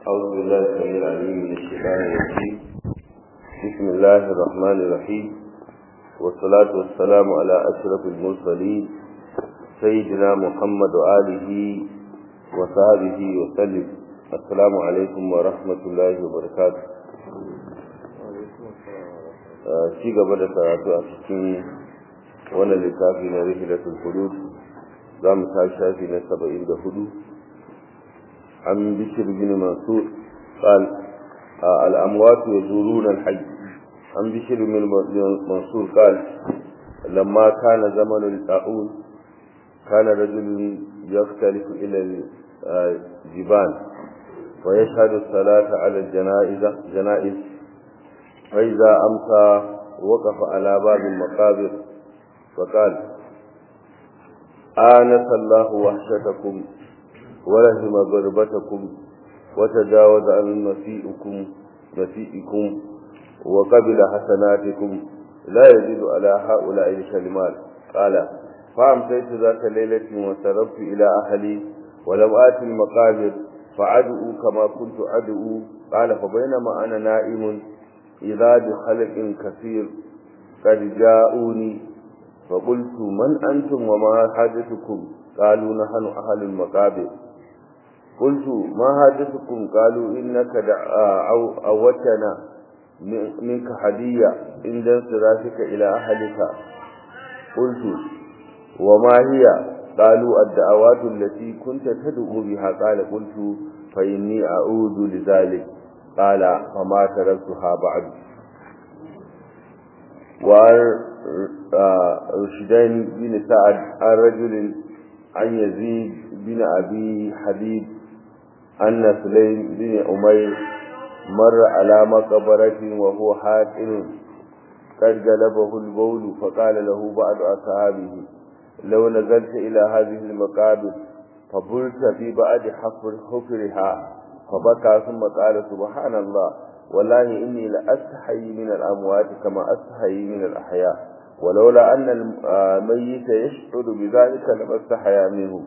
أعوذ بالله السميع العليم من الشيطان الرجيم بسم الله الرحمن الرحيم والصلاة والسلام على أشرف المرسلين سيدنا محمد وآله وصحبه وسلم السلام عليكم ورحمة الله وبركاته ci gaba da karatu a cikin wannan littafi na rihilatul hudud za mu ta shafi na saba'in da hudu an bishir bin mansur قال الأموات يزورون الحي عن بشر من منصور قال لما كان زمن الطاعون كان رجل يختلف إلى الجبال ويشهد الصلاة على الجنائز جنائز فإذا أمسى وقف على باب المقابر فقال آنس الله وحشتكم ورحم غربتكم وتجاوز عن مسيئكم مسيئكم وقبل حسناتكم لا يزيد على هؤلاء الكلمات قال فأمسيت ذات ليلة وسربت إلى أهلي ولم آت المقابر فعدؤوا كما كنت أدعو قال فبينما أنا نائم إذا بخلق كثير قد جاءوني فقلت من أنتم وما حاجتكم قالوا نحن أهل المقابر قلت ما حاجتكم قالوا إنك أوتنا منك هدية عند انصرافك إلى أهلك قلت وما هي قالوا الدعوات التي كنت تدعو بها قال قلت فإني أعود لذلك قال فما تركتها بعد وعن رشدين بن سعد عن رجل عن يزيد بن أبي حبيب أن سليم بن أمير مر على مقبرة وهو حاكم قد جلبه البول فقال له بعض أصحابه لو نزلت إلى هذه المقابر فبلت في بعد حفر حفرها فبكى ثم قال سبحان الله والله إني لأستحي من الأموات كما أستحي من الأحياء ولولا أن الميت يشعر بذلك لما استحيا منه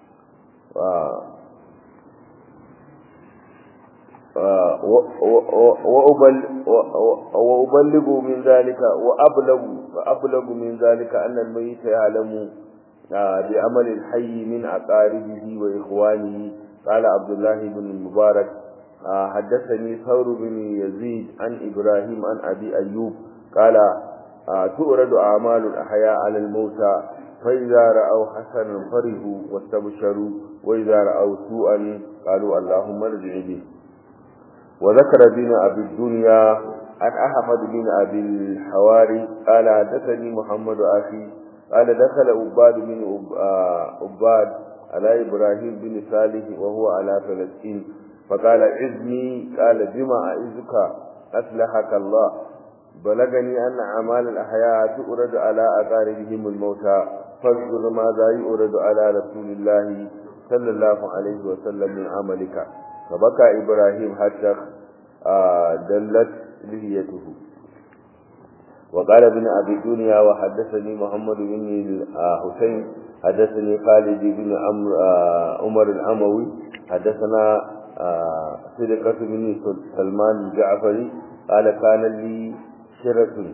وأبلغ من ذلك وأبلغ وأبلغ من ذلك أن الميت يعلم بعمل الحي من أقاربه وإخوانه قال عبد الله بن المبارك حدثني ثور بن يزيد عن إبراهيم عن أبي أيوب قال تؤرد أعمال الأحياء على الموتى فإذا رأوا حسنا فرحوا واستبشروا وإذا رأوا سوءا قالوا اللهم ارجع به وذكر بن أبي الدنيا عن أحمد بن أبي الحواري قال حدثني محمد أخي قال دخل عباد بن عباد على إبراهيم بن صالح وهو على فلسطين فقال عزني قال بما أعزك أسلحك الله بلغني أن أعمال الأحياء تؤرد على أقاربهم الموتى فاذكر ماذا يؤرد على رسول الله صلى الله عليه وسلم من عملك فبكى إبراهيم حتى دلت لهيته وقال ابن أبي الدنيا وحدثني محمد بن حسين حدثني خالد بن عمر الأموي حدثنا صدقة بن سلمان الجعفري قال كان لي شرة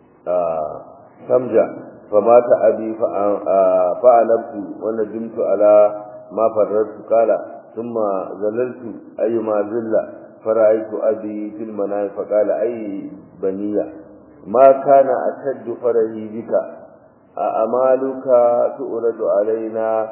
سمجة فمات أبي فأنبت وندمت على ما فررت قال ثم زللت أيما زل فرأيت أبي في المنام فقال أي بنية ما كان أشد فرهي بك أأمالك تؤرد علينا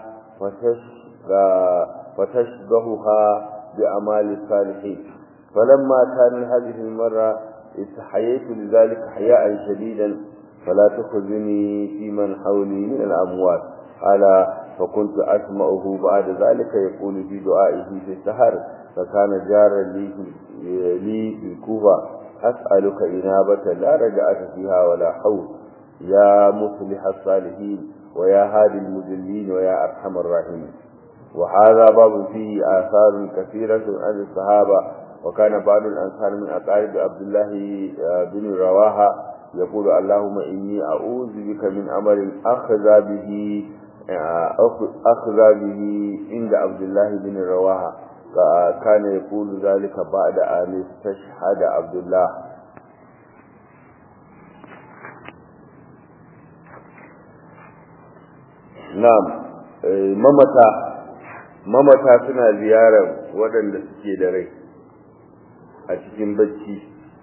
فتشبهها بأمال الصالحين فلما كان هذه المرة استحييت لذلك حياء شديدا فلا تخذني في من حولي من الأموات قال فكنت أسمعه بعد ذلك يقول في دعائه في السهر فكان جارا لي لي في الكوفة أسألك إنابة لا رجعت فيها ولا حول يا مصلح الصالحين ويا هادي المذلين ويا أرحم الراحمين وهذا باب فيه آثار كثيرة عن الصحابة وكان بعض الأنصار من أقارب عبد الله بن رواحة يقول اللهم إني أعوذ بك من أمر أخذ به أخذ به عند عبد الله بن رواحة كان يقول ذلك بعد أن استشهد عبد الله نعم mamata mamata suna ziyarar waɗanda suke da rai a cikin bacci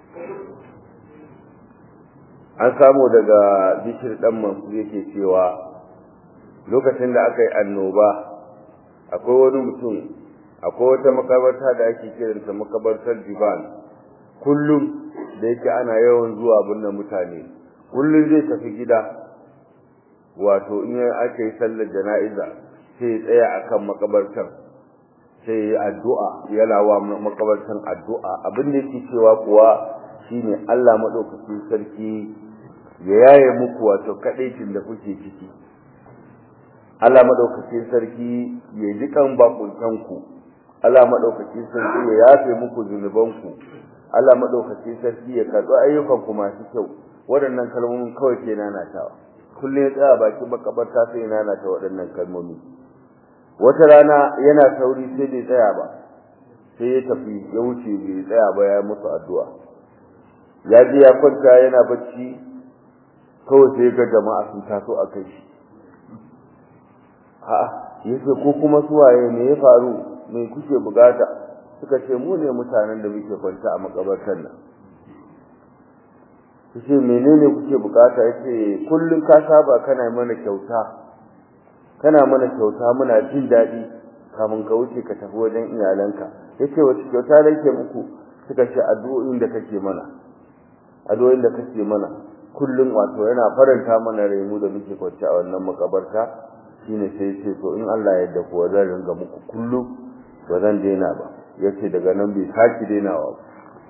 an samu daga bishir ɗan masu yake cewa lokacin da aka yi annoba akwai wani mutum akwai wata makabarta da ake kiranta makabartar divan kullum da yake ana yawan zuwa binne mutane kullum zai tafi gida wato in aka yi sallar jana'iza sai ya tsaya akan makabartar sai ya yi addu'a yana wa makabartan addu'a abin da yake cewa kuwa shine Allah madaukakin sarki ya yaye muku wato kadaicin da kuke ciki Allah madaukakin sarki ya ji kan bakuntanku Allah madaukakin sarki ya yafe muku zunubanku Allah madaukakin sarki ya karɓi ayyukan ku masu kyau waɗannan kalmomin kawai ke nanatawa kullum ya tsaya bakin makabarta sai ya nanata waɗannan kalmomi wata rana yana sauri sai bai tsaya ba sai ya tafi ya wuce bai tsaya ba ya musu addu'a ya je ya kwanta yana bacci kawai sai ga jama'a sun taso a kai shi a'a yace ko kuma suwaye me ya faru me kuke bukata suka ce mu ne mutanen da muke kwanta a makabartar nan yace menene kuke bukata yace kullun ka saba kana mana kyauta kana mana kyauta muna jin dadi kamun ka wuce ka tafi wajen iyalanka yace wace kyauta nake muku suka ce addu'o'in da kake mana addu'o'in da kake mana kullun wato yana faranta mana rai mu da muke kwance a wannan makabarta shine sai yace to in Allah ya yarda kuwa zan ringa muku kullum ba zan daina ba yace daga nan bai saki dainawa ba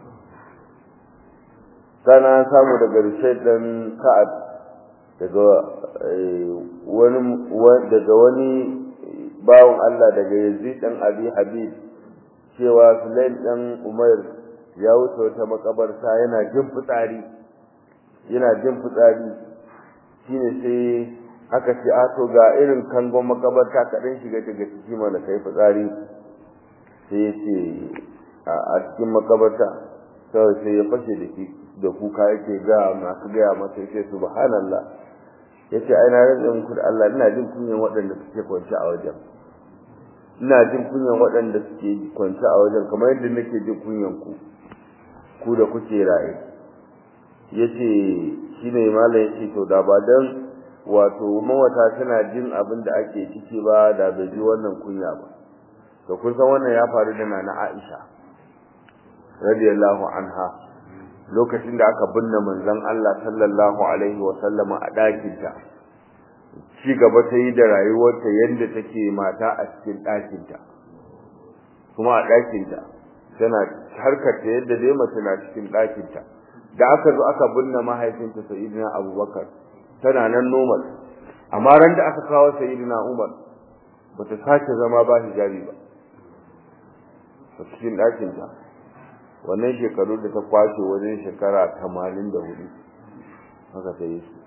sana samu daga Rushayd dan Ka'ab daga wani daga wani bawon Allah daga Yazid dan Abi Habib cewa Sulaim dan Umair ya wuce wata makabarta yana jin fitsari yana jin fitsari shine sai aka ce a to ga irin kangon makabarta kaɗan shiga daga ciki mana kai fitsari sai ya ce a cikin makabarta kawai sai ya fashe da shi da kuka yake ga masu gaya masa yake subhanallah yace ai na rantsa muku da Allah ina jin kunyan waɗanda suke kwance a wajen ina jin kunyan waɗanda suke kwance a wajen kamar yadda nake jin kunyan ku ku da kuke raye yace shine mallam yace to da ba dan wato mawata tana jin abin da ake ciki ba da bai ji wannan kunya ba to kun san wannan ya faru da nana Aisha radiyallahu anha lokacin da aka binne manzon Allah sallallahu alaihi wa sallama a ɗakinta ci gaba ta yi da rayuwarta yadda take mata a cikin ɗakinta kuma a ɗakinta tana harkarta yadda dai mace na cikin ɗakinta da aka zo aka binne mahaifinta sayyidina abubakar tana nan normal amma ran da aka kawo sayyidina umar bata sake zama ba hijabi ba a cikin ɗakinta wannan shekaru da ta kwace wajen shekara tamanin da hudu haka ta yi su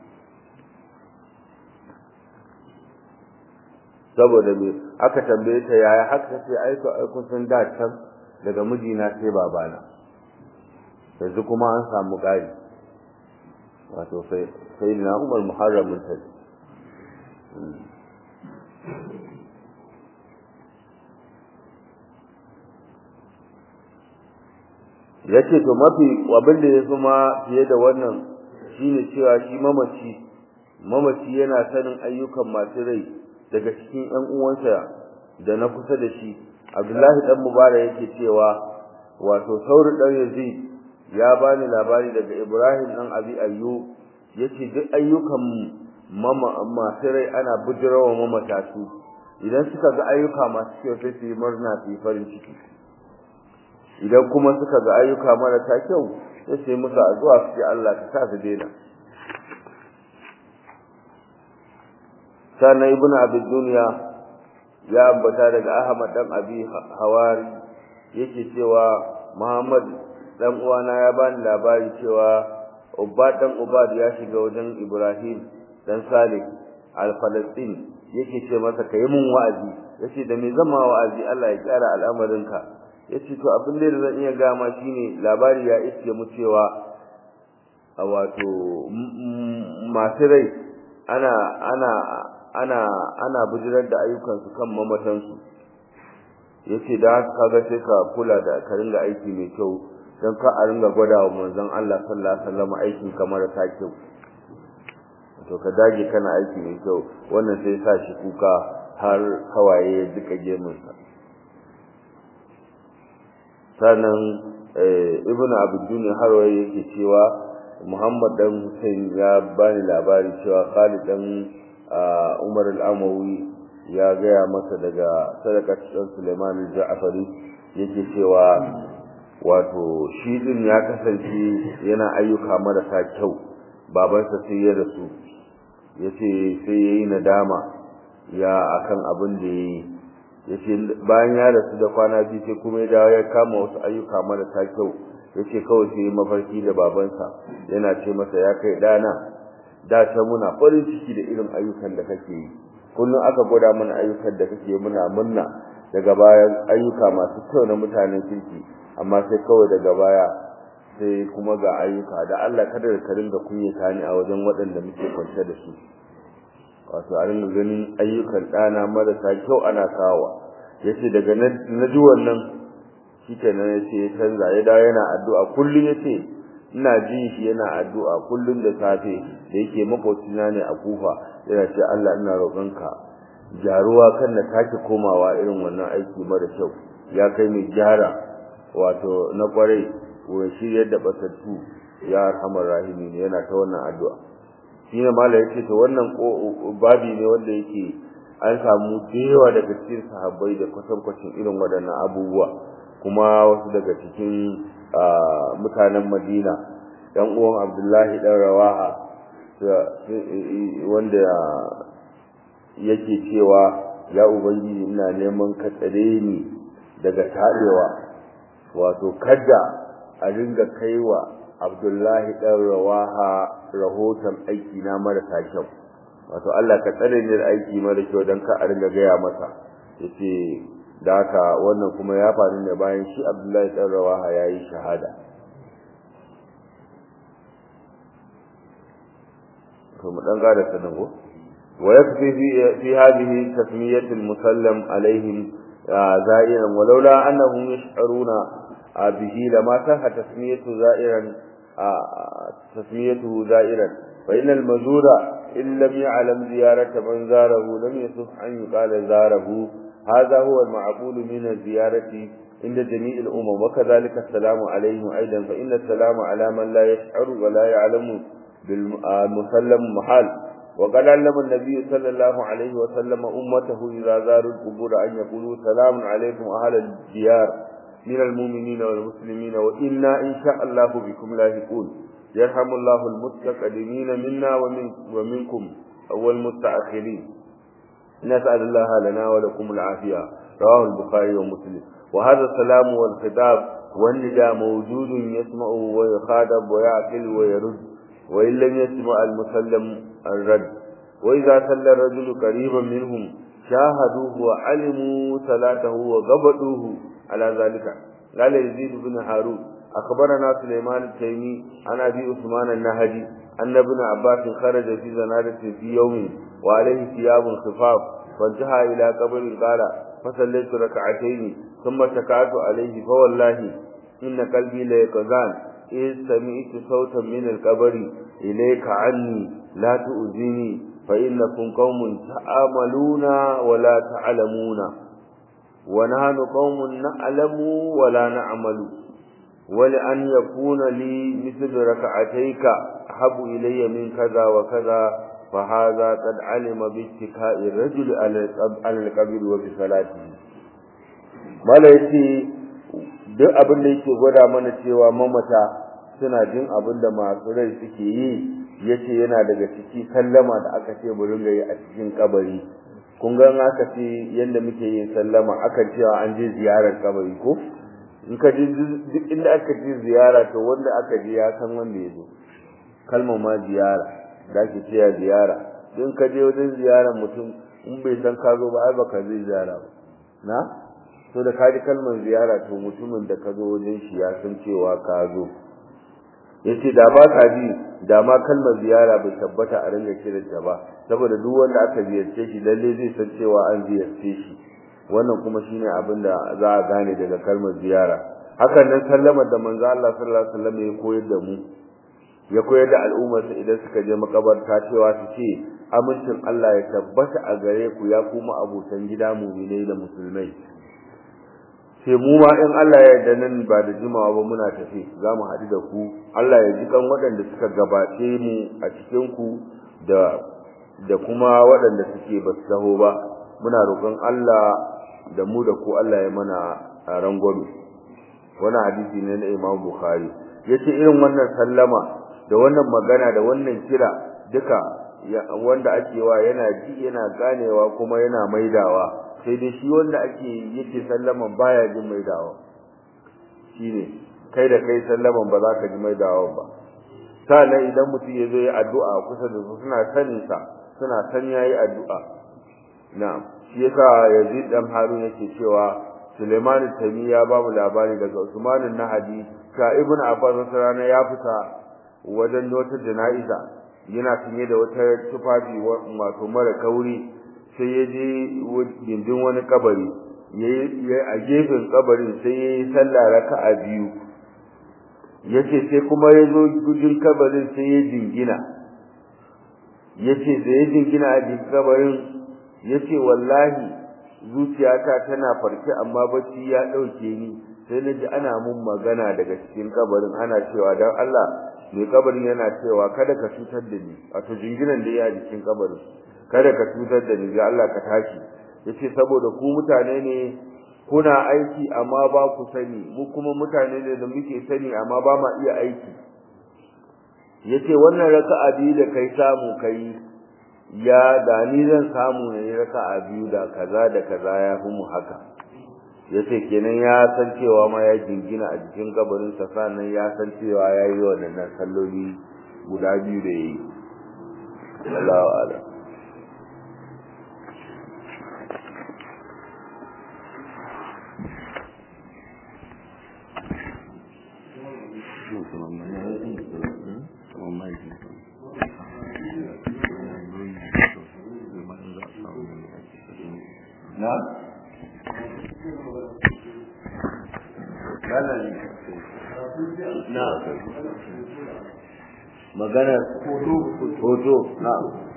saboda me aka tambaye ta yaya haka ce aiko aiko sun da can daga mijina sai babana yanzu kuma an samu ƙari wato sai na umar muharramin ta yace to mafi abin da yafi ma fiye da wannan shine cewa shi mamaci mamaci yana sanin ayyukan masu rai daga cikin ƴan uwansa da na kusa da shi Abdullahi dan Mubarak yake cewa wato Sauri dan Yazid ya bani labari daga Ibrahim dan Abi Ayyub yace duk ayyukan mama masu rai ana bujirawa mamata su idan suka ga ayyuka masu kyau sai su yi murna su yi farin ciki idan kuma suka ga ayyuka marasa kyau sai su yi musu addu'a su ce Allah ka sa su daina sannan ibn abi dunya ya ambata daga ahmad dan abi hawari yake cewa muhammad dan uwana ya bani labari cewa ubad dan ubad ya shiga wajen ibrahim dan salih al-falastin yake ce masa ka yi mun wa'azi yace da me zama wa'azi Allah ya kyara al'amarinka yace to abin da zan iya ga ma shine labari ya iske mu cewa a wato masu rai ana ana ana ana bujirar da ayyukansu kan mamatansu yace da haka kaga sai ka kula da ka ringa aiki mai kyau don ka a ringa gwada wa manzon Allah sallallahu alaihi wasallam aikin kamar ta kyau to ka dage kana aiki mai kyau wannan sai sa shi kuka har hawaye ya duka gemunsa sannan ibn abdul harwaye yake cewa muhammad dan hussein ya bani labari cewa khalid dan umar al-amawi ya gaya masa daga sadaqat dan suleiman al-ja'fari yake cewa wato shi din ya kasance yana ayyuka marasa kyau babansa sai ya rasu yace sai yayi nadama ya akan abin da yayi yace bayan ya rasu da kwana biyu sai kuma ya dawo ya kama wasu ayyuka marasa kyau yace kawai sai mafarki da babansa yana ce masa ya kai dana da ta muna farin ciki da irin ayyukan da kake yi kullum aka gwada mana ayyukan da kake muna murna daga bayan ayyuka masu kyau na mutanen kirki amma sai kawai daga baya sai kuma ga ayyuka da Allah kada ka ringa kunyata ni a wajen waɗanda muke kwance da su wato a ringa ganin ayyukan ɗana marasa kyau ana kawo yace daga na ji wannan shikenan yace ya canza ya dawo yana addu'a kullum yace ina jin shi yana addu'a kullum da safe da yake makocina ne a kufa yana ce Allah ina roƙonka jaruwa kan na take komawa irin wannan aiki mara kyau ya kai mai gyara wato na kwarai wurin shiryar da batattu ya arhamar rahimi ne yana ta wannan addu'a shi ne mala yake to wannan babi ne wanda yake an samu yawa daga cikin sahabbai da kwatankwacin irin waɗannan abubuwa kuma wasu daga cikin mutanen madina ɗan uwan abdullahi ɗan rawaha wanda yake cewa ya ubangiji ina neman ka tsare ni daga taɗewa wato kada a ringa kaiwa Abdullahi dan Rawaha rahoton aiki na marasa kyau wato Allah ka tsare ni da aiki mara kyau dan ka a ringa gaya masa yace da haka wannan kuma ya faru ne bayan shi Abdullahi dan Rawaha yayi shahada to mu dan gada sanan ko wa yakfi fi fi hadhihi tasmiyatu al-musallam alaihim زائرا ولولا أنهم يشعرون به لما كان تسميته زائرا تسميته زائرا فإن المزور إن لم يعلم زيارة من زاره لم يصح أن يقال زاره هذا هو المعقول من الزيارة عند جميع الأمم وكذلك السلام عليهم أيضا فإن السلام على من لا يشعر ولا يعلم بالمسلم محال وقد علم النبي صلى الله عليه وسلم أمته إذا زاروا القبور أن يقولوا سلام عليكم أهل الديار من المؤمنين والمسلمين وإنا إن شاء الله بكم لاهقون يرحم الله المتقدمين منا ومن ومنكم والمتأخرين نسأل الله لنا ولكم العافية رواه البخاري ومسلم وهذا السلام والخطاب والنداء موجود يسمع ويخاطب ويعقل ويرد وإن لم يسمع المسلم الرد وإذا صلى الرجل قريبا منهم شاهدوه وعلموا صلاته وغبطوه على ذلك قال يزيد بن هارون أخبرنا سليمان التيمي عن أبي عثمان النهدي أن ابن عباس خرج في زنادة في يوم وعليه ثياب خفاف فانتهى إلى قبر قال فصليت ركعتين ثم شكعت عليه فوالله إن قلبي ليقظان إذ سمعت صوتا من القبر إليك عني لا تؤذني فإنكم قوم تعاملون ولا تعلمون ونحن قوم نعلم ولا نعمل ولأن يكون لي مثل ركعتيك أحب إلي من كذا وكذا فهذا قد علم باتكاء الرجل على القبر وبصلاته ما ليس duk abin da yake gwada mana cewa mamata suna jin abin da masu rai suke yi yace yana daga ciki sallama da aka ce mu ringa yi a cikin kabari kun ga aka ce yanda muke yin sallama aka cewa an je ziyarar kabari ko in ka ji duk inda aka je ziyara to wanda aka je ya san wanda ya zo kalmar ma ziyara da ake cewa ziyara in ka je wajen ziyarar mutum in bai san ka zo ba ai baka zai ziyara ba na to da kaji kalmar ziyara to mutumin da ka zo wajen shi ya san cewa ka zo yace da ba ka ji da ma kalmar ziyara bai tabbata a ringa kiranta ba saboda duk wanda aka ziyarce shi lalle zai san cewa an ziyarce shi wannan kuma shine abin da za a gane daga kalmar ziyara hakan nan sallamar da manzo Allah sallallahu alaihi wasallam ya koyar da mu ya koyar da al'ummarsa idan suka je makabarta cewa su ce amincin Allah ya tabbata a gare ku ya kuma abotan gida mu'minai da musulmai sai mu ma in Allah ya yarda nan ba da jimawa ba muna tafi za mu haɗu da ku Allah ya ji kan waɗanda suka gabace mu a cikin ku da da kuma waɗanda suke ba su taho ba muna roƙon Allah da mu da ku Allah ya mana rangwame wannan hadisi ne na Imam Bukhari yace irin wannan sallama da wannan magana da wannan kira duka wanda ake wa yana ji yana ganewa kuma yana maidawa sai dai shi wanda ake yake sallaman baya jin maidawa shine kai da kai sallaman ba za ka ji maidawa ba sannan idan mutum ya zo ya addu'a kusa da su suna sanin sa suna san yayi addu'a na'am shi yasa Yazid dan Harun yake cewa Suleiman Tami ya ba mu labari daga Usman Nahadi ka Ibn Abbas rana ya fita wajen wata jana'iza yana tunye da wata tufafi wato mara kauri sai ya je gindin wani kabari yayi a gefen kabarin sai yayi sallah raka'a biyu yace sai kuma ya zo gudun kabarin sai ya jingina yace da ya jingina a jikin kabarin yace wallahi zuciyata tana farke amma bacci ya dauke ni sai na ji ana mun magana daga cikin kabarin ana cewa dan Allah mai kabarin yana cewa kada ka cutar da ni wato jinginan da ya jikin kabarin kada ka cutar da ni ga Allah ka tashi yace saboda ku mutane ne kuna aiki amma ba ku sani mu kuma mutane ne da muke sani amma ba ma iya aiki yace wannan raka'a biyu da kai samu kai ya da ni zan samu ne raka'a biyu da kaza da kaza ya fi mu haka yace kenan ya san cewa ma ya jingina a jikin kabarin sa sannan ya san cewa yayi wannan salloli guda biyu da yayi Allahu a'lam na na magana hoto na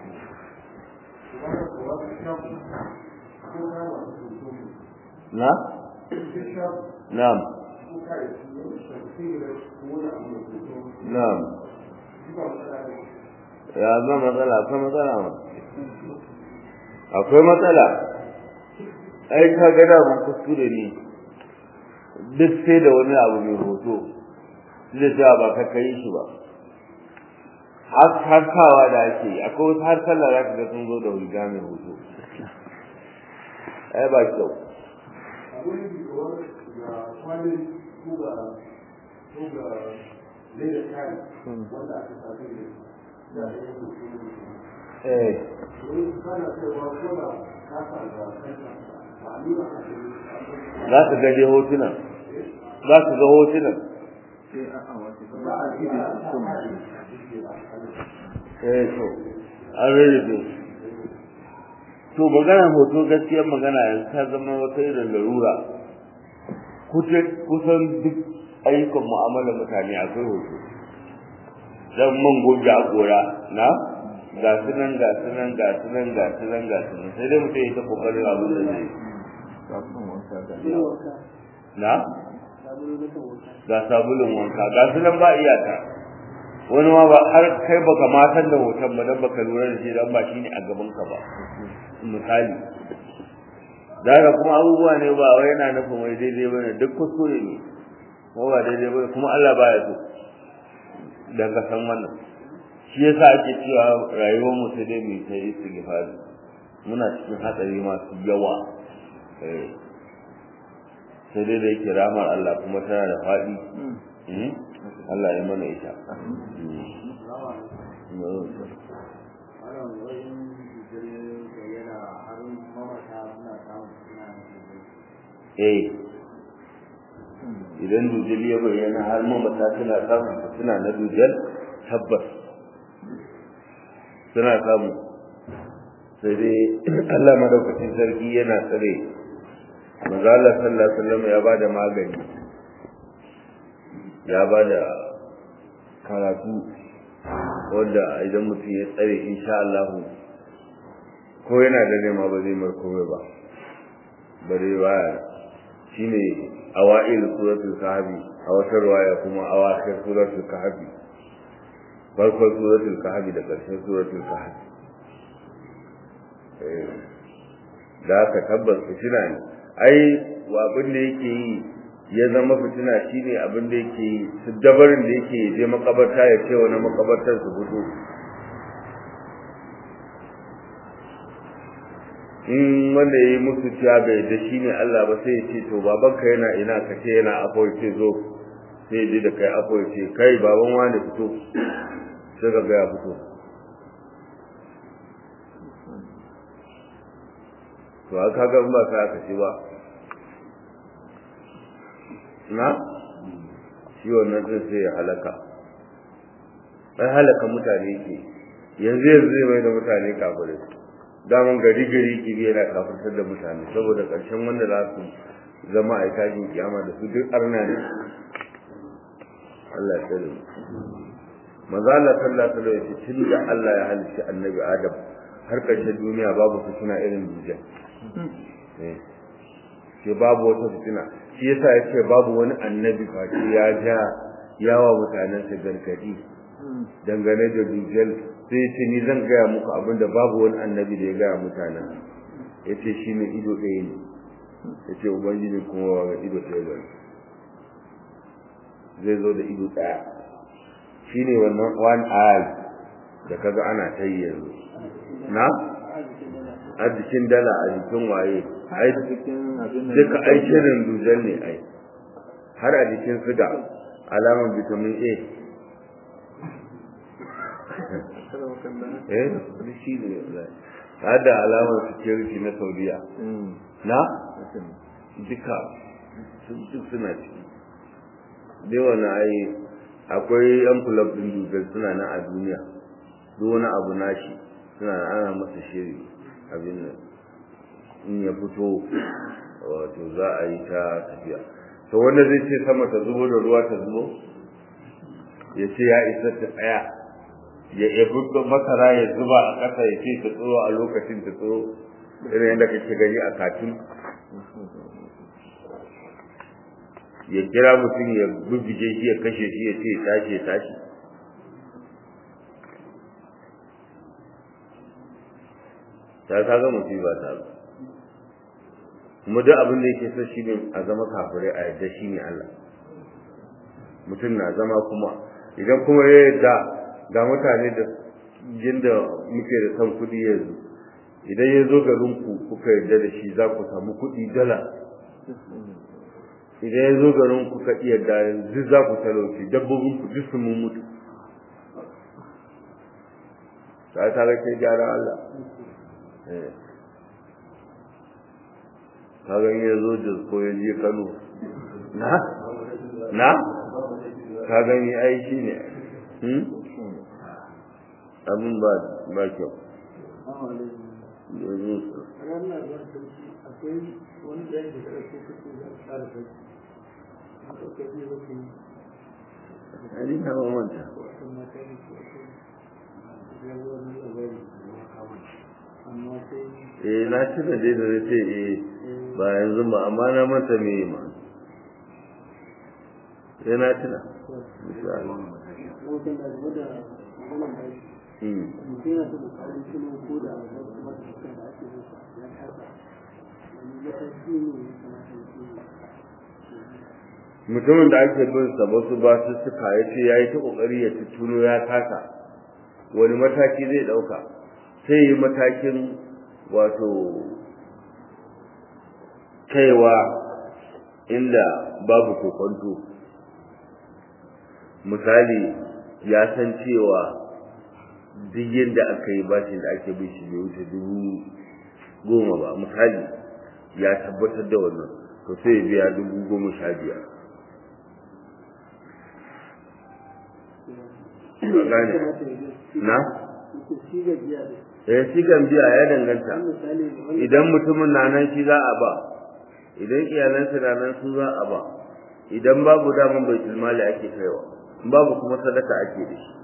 na na'am na'am ya zama matsala akwai matsala ma akwai matsala ai ka ga da mun kuskure ne duk sai da wani abu mai hoto zai cewa ba ka kai shi ba har har kawa da ake yi akwai wasu har sallah za ka ga sun zo da riga mai hoto ai ba kyau eh za ka gaje hotunan za ka ga hotunan eh to an rarrabe to magana hoto gaskiyar magana yanzu ta zama wata irin larura kusan duk ayyukan mu'amalar mutane akwai hoto dan man goge a gora na ga su nan ga su nan ga su nan ga su nan ga su nan sai dai mutum ya ta kokarin abin da zai na ga sabulun wanka ga su nan ba iyaka wani ma ba har kai baka matan da hoton ba dan baka lura da shi dan ba shine a gaban ka ba misali daga kuma abubuwa ne ba wai yana nufin wai daidai bane duk kuskure ne ko ba daidai bane kuma Allah baya so dan ka san wannan shi yasa ake cewa rayuwar mu sai dai mu ta istighfari muna cikin hatsari masu yawa eh sai dai da yake ramar Allah kuma tana da faɗi Allah ya mana ita eh idan dujal ya bayyana har mamata suna samun suna na dujal tabbas suna samu sai dai Allah madaukakin sarki yana tsare manzo Allah sallallahu alaihi wasallam ya bada magani ya bada karatu wanda idan mutum ya tsare insha Allah ko yana da nema ba zai mar komai ba bare ba shine awail suratul kahfi a wata riwaya kuma awakhir suratul kahfi farkon suratul kahfi da ƙarshen suratul kahfi da aka tabbas fitina ne ai abin da yake yi ya zama fitina shine abin da yake yi su dabarin da yake je makabarta ya ce wani makabartar su fito in wanda ya yi musu cewa bai da shi ne Allah ba sai ya ce to babanka yana ina ka ce yana afo ya ce zo sai ya je da kai afo ya ce kai baban wani fito sai ka ga ya fito to aka ga ba ka aka ce ba na shi wannan din sai ya halaka ai halaka mutane ke yanzu yanzu zai mai da mutane kafirai daman gari gari kibi yana kafirtar da mutane saboda ƙarshen wanda za su zama a tashin kiyama da su duk arna ne Allah ya tsare maza Allah sallallahu alaihi wasallam tun da Allah ya halicci annabi Adam har ƙarshen duniya babu fitina irin dujjal ke babu wata fitina shi yasa ya ce babu wani annabi face ya ja yawa mutanensa gargadi dangane da dujjal sai ce ni zan gaya muku abinda babu wani annabi da ya gaya mutanen ya ce shi ne ido ɗaya ne ya ce ubangiji kuma ga ido ɗaya ba zai zo da ido ɗaya shi ne wannan one eye da kaga ana ta yi yanzu na a jikin dala a jikin waye ai duka ai shirin dujan ne ai har a jikin suga alamar vitamin a eh shi ne hada alamar security na saudiya na duka duk suna ciki dai wani ai akwai yan kulab din dugal suna nan a duniya duk wani abu nashi suna ana masa shiri abin nan in ya fito wato za a yi ta tafiya to wanda zai ce sama ta zubo da ruwa ta zubo ya ce ya isa ta tsaya ya yabi masara ya zuba a ƙasa ya ce ta tsoro a lokacin ta tsoro irin yadda kake gani a katun ya kira mutum ya bubbuge shi ya kashe shi ya ce tashi ya tashi ta kaga musiba ta ba kuma duk abin da yake so shi ne a zama kafirai a yadda shi ne Allah mutum na zama kuma idan kuma ya yadda ga mutane da jinda muke da san kuɗi yanzu idan ya zo garin ku kuka yarda da shi za ku samu kuɗi dala idan ya zo garin ku ka iya da yanzu za ku talauci dabbobin ku duk sun mutu ta ta ga ke gyara Allah ka ga ya zo da ko ya je Kano na na ka gani ai shi ne hmm abin ba ba kyau yanzu akwai wani ɗaya da ƙarfi kuke za a tsara kai a ƙarfi zai Ali na mamanta. Eh na ci da dai da zai ce eh ba yanzu ba amma na manta me ma. Eh na tuna. Insha Allah. Hmm. mutumin da ake bin sa wasu ba su suka ya ce ya yi ta kokari ya tuno ya kasa wani mataki zai dauka sai yi matakin wato kaiwa inda babu kokonto misali ya san cewa duk yadda aka yi bashin da ake bin shi bai wuce dubu goma ba misali ya tabbatar da wannan to sai ya biya dubu goma sha biyar gane na shi gajiya da eh shi kan biya ya danganta misali wani idan mutumin na nan shi za a ba idan iyalansa na nan su za a ba idan babu daman bai mali ake kaiwa in babu kuma sadaka ake da shi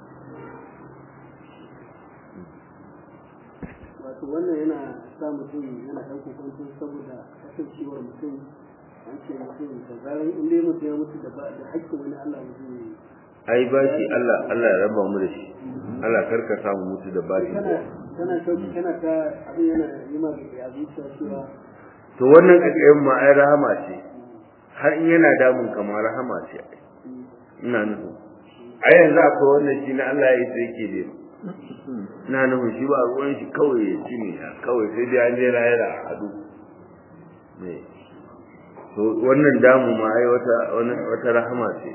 wato wannan yana sa mutum yana ɗan kokonto saboda kasancewar mutum an ce mutum da zarar in dai mutum ya mutu da ba da haƙƙin wani Allah mutum ne ai bashi Allah Allah ya raba mu da shi Allah karka samu mutu da bashi kana kana shauki kana ta abin yana yi ma ga zuciya cewa to wannan kakayen ma ai rahama ce har in yana damun kamar rahama ce ina nufi ai yanzu akwai wannan shi na Allah ya yi sai yake da ina nufin shi ba ruwan shi kawai ya ci ne kawai sai dai an je lahira a hadu ne to wannan damu ma ai wata wata rahama ce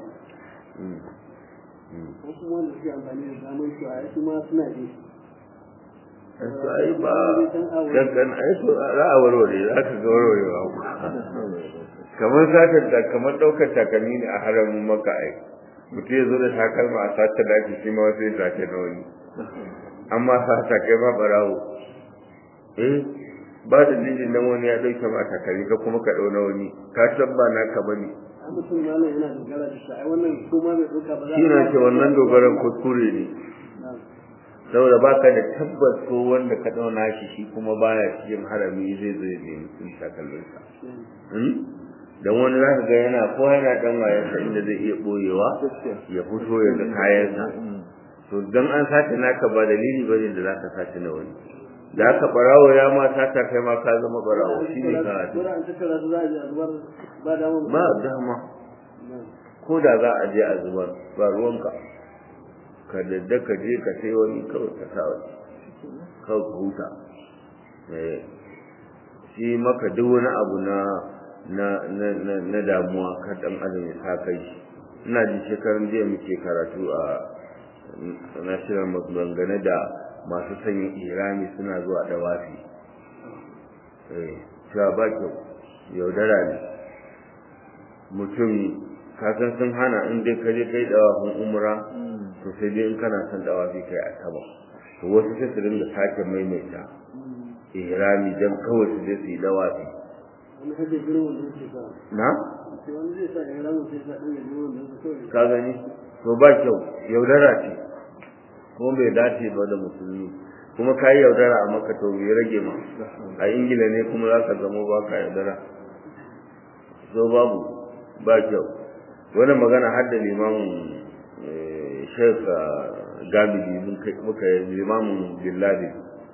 ko kuma wanda suke amfani da damar shi a su ma suna ji su ai ba dangan ai so za a warware za ka ga warwarewa kamar satar da kamar daukar takalmi ne a haramin maka ai mutum ya zo da takalma a sace daki shi ma wasu ya sace na wani amma sata kai ma barawo eh ba da jinjin nan wani ya dauke ma takalmi ka kuma ka dau na wani ka san ba naka bane a mutum malam yana dogara da shi ai wannan ko ma bai ɗauka ba za shi na ce wannan dogaran kuskure ne saboda baka da tabbas ko wanda ka dauna shi shi kuma baya cikin harami zai zo ya nemi sun takalminsa dan wani zaka ga yana ko yana dan wayansa inda zai iya boyewa ya fito ya ga kayansa to dan an sace naka ba dalili bane da zaka sace na wani da aka barawo ya ma sata kai ma ka zama barawo shine ka Dole an tattara su za a je a zubar ba dama ba dama ko da za a je a zubar ba ruwanka ka dadda ka je ka sai wani kawai ka sa wani kawai ka huta eh shi maka duk wani abu na na na na, na damuwa ka dan adam ya sa kai shi ina ji shekaran jiya muke karatu a national maganganu da masu sanya irami suna zuwa dawafi eh cewa ba kyau yaudara ne mutum kasan sun hana in dai ka je kai dawafin umra to sai dai in kana son dawafi kai a sama to wasu sai su dinga sake maimaita ihrami dan kawai su je su yi dawafi wani hajji girin wanda yake sa na sai wani zai sa ya ramu sai sa ɗan ya girin wanda yake kawai ka gani to ba kyau yaudara ce kuma bai dace ba da musulmi kuma ka yi yaudara a maka to bai rage ma a ingila ne kuma za ka zama ba ka yaudara so babu ba kyau wani magana har da limamin shek gamidi muka yi limamin billadi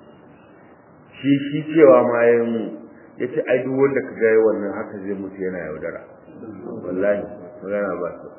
shi shi cewa ma ya mu ya ce ai duk wanda ka gaya wannan haka zai mutu yana yaudara wallahi magana ba su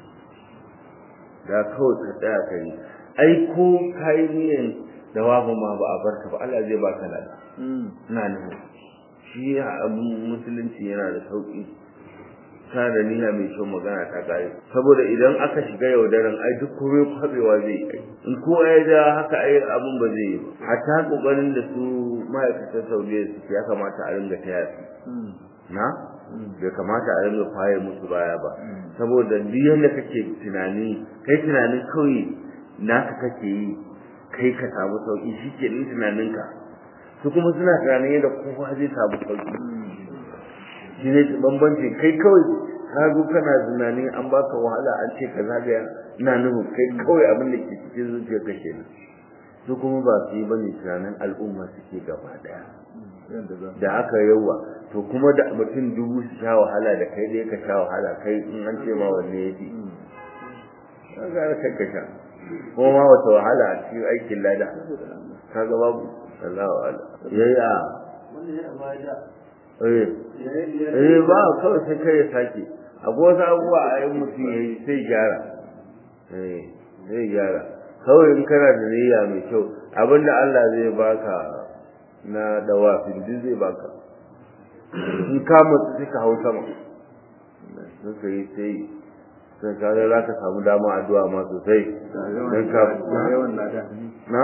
da kawai ka tsaya ka yi ai ko ka yi niyan da wabu ma ba a barka ba Allah zai baka lada ina nufin shi abin musulunci yana da sauki ta da niyya mai kyau magana ta kare saboda idan aka shiga yaudaran ai duk kome kwabewa zai yi in ko ya da haka ai abun ba zai yi ba hatta kokarin da su ma'aikatan saudiya suke ya kamata a ringa taya su na bai kamata a ringa faye musu baya ba saboda duk yanda kake tunani kai tunanin kawai naka kake yi kai ka samu sauki shi ke ɗin tunaninka su kuma suna tunanin yadda kowa zai samu sauki shi ne bambanci kai kawai ka zo kana tunanin an baka wahala an ce ka zagaya ina nufin kai kawai abin da ke cikin zuciyar ka kenan su kuma ba su yi bane tunanin al'umma suke gaba daya da aka yawa to kuma da mutum dubu su sha wahala da kai dai ka sha wahala kai in an ce ma wanne ya fi ka gara kai ka sha kuma ma wata wahala a cikin aikin lada ka ga babu Allahu ala yayya wanda ya ba da eh eh ba kawai sai kai ya sake akwai wasu abubuwa a yin mutum ya yi sai gyara eh sai gyara kawai in kana da niyya mai kyau abinda Allah zai baka na dawafin duk zai baka in ka mutu sai ka hau sama sai ka yi sai sai ka ga za ka samu dama addu'a ma sosai dan ka na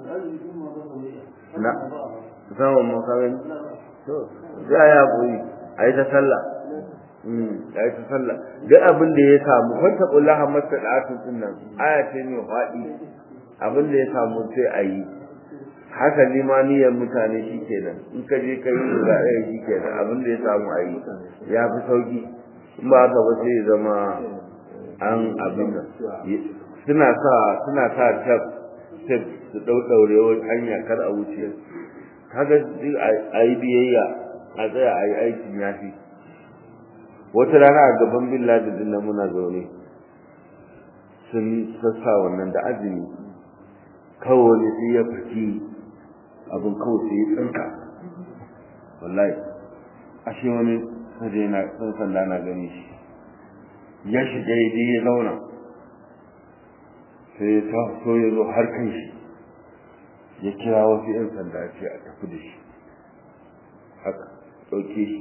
na samun makarin to ya ya koyi ai ta sallah mm ai ta sallah duk abin da ya samu kwanta kullaha masadatu din nan aya ce mai faɗi abin da ya samu sai a yi haka limaniyar mutane shi kenan in ka je ka yi ga ɗaya shi kenan abin da ya samu a yi ya fi sauki in ba haka ba sai ya zama an abin nan suna sa suna sa tab tab su ɗauɗaure hanya kar a wuce kaga duk a yi biyayya a tsaya a yi aikin ya fi wata rana a gaban bin ladin nan muna zaune sun sassa wannan da azumi kawai wani sai ya faki abin kawai sai ya tsinka wallahi ashe wani sai na sun sanda na gani shi ya shiga ya je ya zauna sai ya taso ya zo har kan shi ya kira wasu 'yan sanda ce a tafi da shi haka ɗauke shi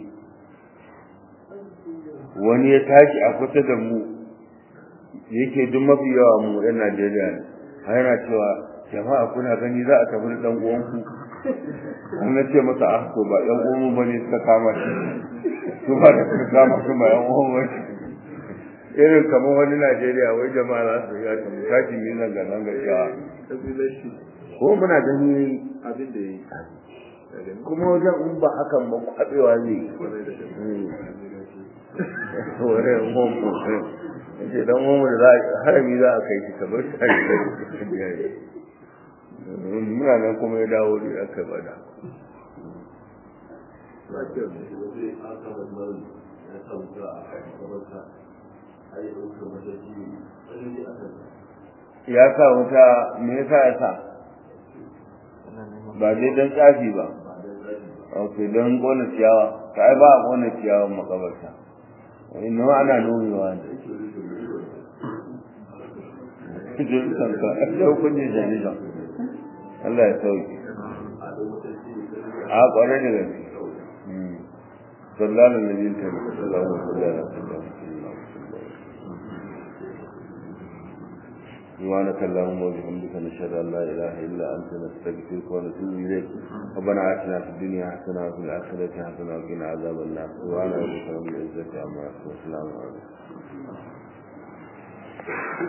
wani ya tashi a kusa da mu yake duk mafi yawa mu 'yan najeriya ne a yana cewa jama'a kuna gani za a tafi da ɗan uwanku an na ce masa ah to ba ɗan uwanmu ba ne suka kama shi su ba da suka kama su ba ɗan uwanmu ba ne irin kamar wani najeriya wai jama'a za su yi a tashi ne zanga zanga cewa ko muna gani abin da ya yi kuma wajen in ba hakan ba kwabewa ne wurin homo ce dan homo da za a harami za a kai shi kamar shi hari muna nan kuma ya dawo da aka bada ya sa wuta me yasa ya sa ba dai don tsafi ba ok don kona ciyawa ta ai ba a kona ciyawan makabarta inna ma ana nomewa ne jirkan ka yau kun yi jami'an Allah ya sauki a kwarai da gaske sallallahu alaihi wa sallam سبحانك اللهم وبحمدك نشهد ان لا اله الا انت نستغفرك ونتوب اليك ربنا اتنا في الدنيا حسنه وفي الاخره حسنه وقنا عذاب النار سبحان ربك رب العزه عما يصفون وسلام عليكم